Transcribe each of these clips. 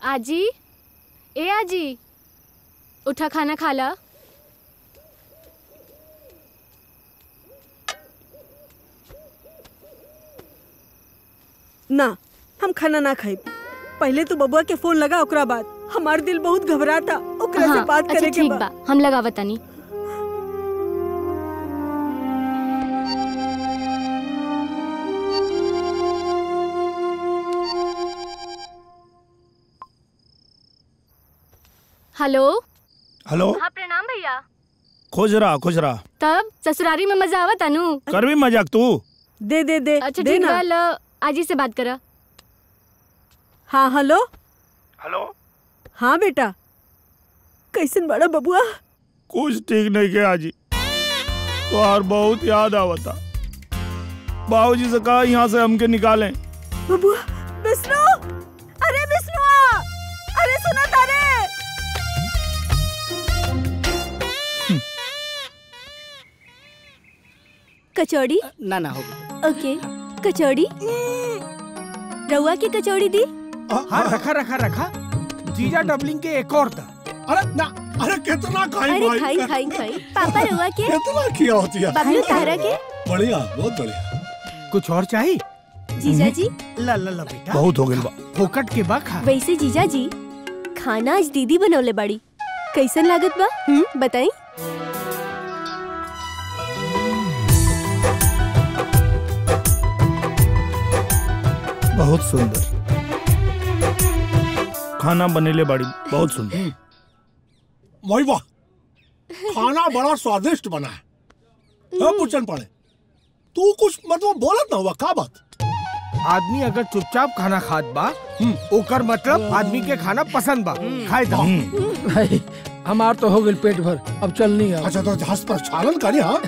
आजी ए आजी उठा खाना खा ला ना हम खाना ना खाई पहले तो बबुआ के फोन लगा ओकरा बाद हमार दिल बहुत घबराता ओकरा से हाँ, बात अच्छा करे के ठीक बा बा हम लगावत तनी हेलो हेलो हाँ प्रणाम भैया खुश रहा खुश रहा तब ससुरारी में मजा आवत अनु कर भी मजाक तू दे दे दे अच्छा दे ठीक ना बा लो आजी से बात करा हाँ हेलो हेलो हाँ बेटा कैसन बड़ा बबुआ कुछ ठीक नहीं किया जी तो यार बहुत याद आवता बाबूजी से कहा यहाँ से हमके निकालें बबुआ विष्णु अरे विष्णु अरे सुना तारे कचौड़ी ना ना हो ओके कचौड़ी रउआ की कचौड़ी दी हाँ रखा रखा रखा जीजा डबलिंग के एक और था अरे ना अरे कितना खाई अरे भाई खाई खाई खाई पापा रउआ के कितना किया होती है बबलू तारा के बढ़िया बहुत बढ़िया कुछ और चाहिए जीजा जी ला ला ला बेटा बहुत हो गई बा फोकट के बा खा वैसे जीजा जी खाना आज दीदी बनौले बाड़ी कैसन लागत बा हम्म बताई बहुत सुंदर खाना बनेले बाड़ी बहुत सुंदर वही वाह खाना बड़ा स्वादिष्ट बना है हाँ, पूछन पड़े तू कुछ मतलब बोलत ना हुआ का बात आदमी अगर चुपचाप खाना खात बा ओकर मतलब आदमी के खाना पसंद बा खाए दा भाई हमार तो हो गई पेट भर अब चल नहीं आ अच्छा तो जहाज पर चालन करी हाँ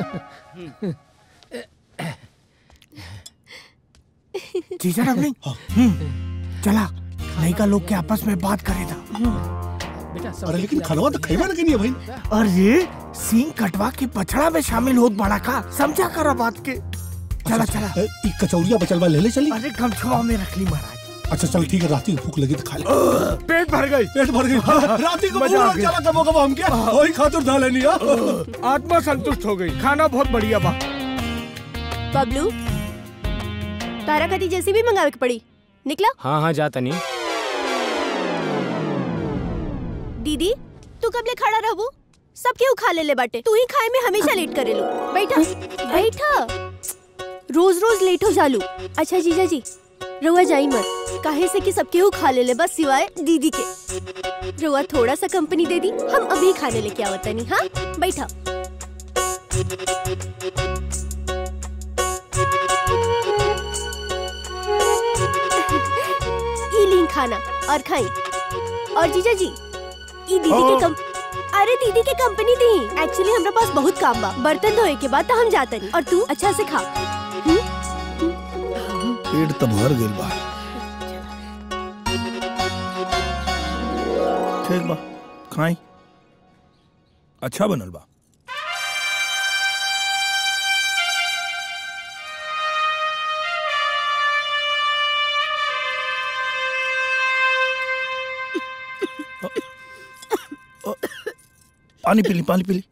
जीजा डबलिंग हम्म, चला लड़का लोग के आपस में बात करे था बेटा सब अरे लेकिन खाना तो खाई ना नहीं है भाई अरे सींग कटवा के पछड़ा में शामिल होत बड़ा का समझा कर बात के चला चला ए, ई कचौड़िया बचलवा ले ले चली अरे गमछवा में रख ली महाराज अच्छा चल ठीक है रात को भूख लगी तो खा ले पेट भर गई पेट भर गई रात को मजा आ पूरा गया। चला कबो कबो हम क्या वही खातिर धा लेनी है आत्मा संतुष्ट हो गई खाना बहुत बढ़िया बा बबलू तारा कदी जैसी भी मंगावे के पड़ी निकला हाँ हाँ जा तनी दीदी तू कब ले खड़ा रहबू सब केहू खा ले ले बाटे तू ही खाए में हमेशा लेट करे लो बैठा बैठा रोज रोज लेट हो जालू अच्छा जीजा जी रउआ जाई मत काहे से कि सब केहू खा ले ले बस सिवाय दीदी के रउआ थोड़ा सा कंपनी दे दी हम अभी खाने लेके आवत नहीं हाँ बैठा ई लीन खाना और खाई और जीजा जी ई दीदी के कम अरे दीदी के कंपनी दी एक्चुअली हमरा पास बहुत काम बा बर्तन धोए के बाद तो हम जाते नहीं और तू अच्छा से खा पेट तो भर गई बा ठीक बा खाई अच्छा बनल बा पानी पी ली पानी पी ली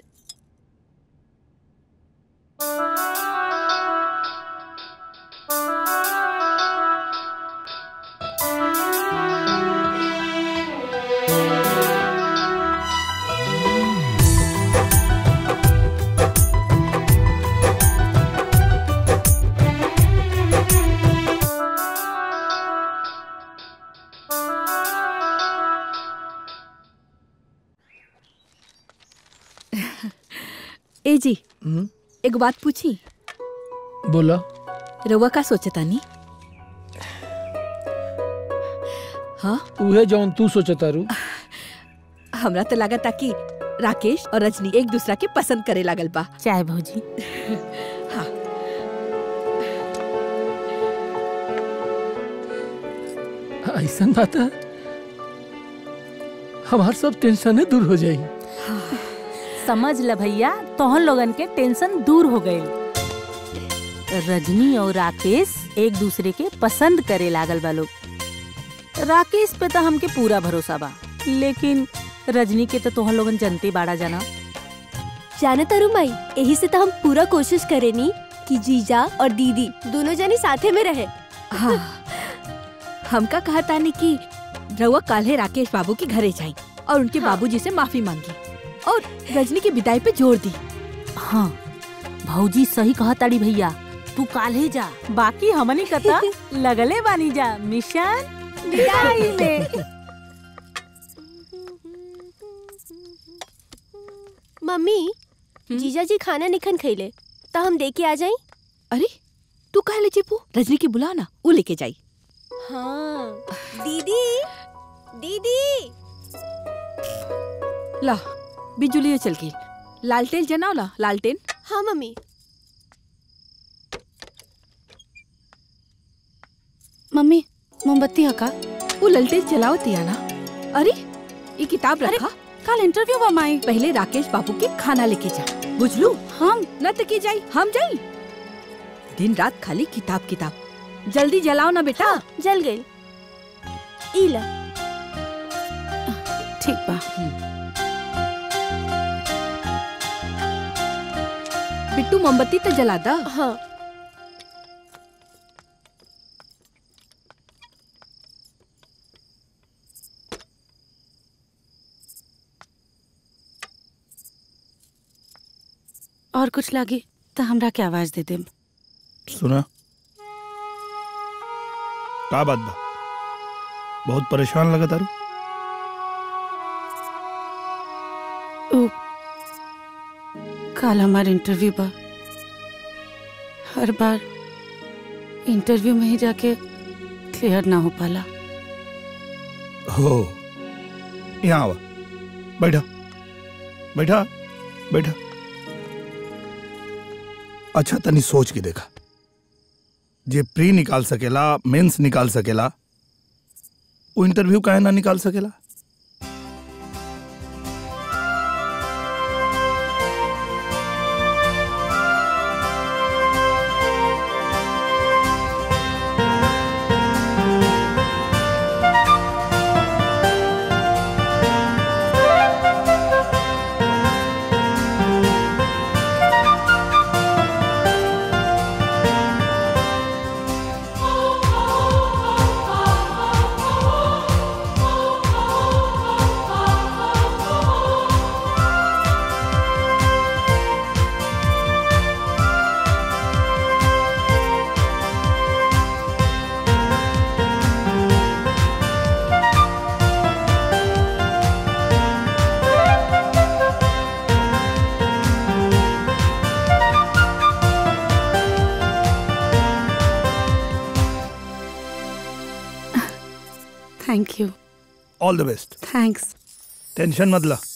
ए जी एगो बात पूछी बोला रउआ का सोचतानी हाँ उहे जौन तू सोचता रू हमरा तो लागता कि राकेश और रजनी एक दूसरा के पसंद करे लागल बा चाय भौजी हाँ ऐसा बात है हमार सब टेंशन दूर हो जाई समझ ल भैया तोहन लोगन के टेंशन दूर हो गए रजनी और राकेश एक दूसरे के पसंद करे लागल बा लोग राकेश पे तो हमके पूरा भरोसा बा लेकिन रजनी के तो तोहन लोगन जनते बाड़ा जाना जाने तारू माई यही से तो हम पूरा कोशिश करेनी कि जीजा और दीदी दोनों जनी साथे में रहे हाँ हमका कहा तानी कि रउआ काल्हे राकेश बाबू के घरे जाई और उनके हाँ। बाबूजी से माफी मांगी और रजनी की विदाई पे जोर दी हाँ भौजी सही कहा ताड़ी भैया तू काल्हे जा बाकी हमनी कता लगले बानी जा मिशन विदाई में मम्मी जीजा जी खाना निखन खैले तो हम दे के आ जाई अरे तू कहा ले चिपू रजनी की बुला ना वो लेके जाई हाँ दीदी दीदी ला बिजुली चल गई लालटेन जनाओ ला लालटेन हाँ मम्मी मम्मी मोमबत्ती हका वो ललटेन चलाओ तिया ना अरे ये किताब रखा कल इंटरव्यू बा माई पहले राकेश बाबू के खाना लेके जा बुझलू हम न त की जाई हम जाई दिन रात खाली किताब किताब जल्दी जलाओ ना बेटा जल गई इला ठीक बा बिट्टू मोमबत्ती तो जला दा हाँ और कुछ लागे तो हमरा के आवाज दे देम सुना का बात बा बहुत परेशान लगा तारू ओ कल हमार इंटरव्यू बा हर बार इंटरव्यू में ही जाके क्लियर ना हो पाला हो यहाँ आवा बैठा बैठा बैठा अच्छा तनी सोच के देखा जे प्री निकाल सकेला मेंस निकाल सकेला वो इंटरव्यू काहे ना निकाल सकेला thank you all the best thanks tension मत ला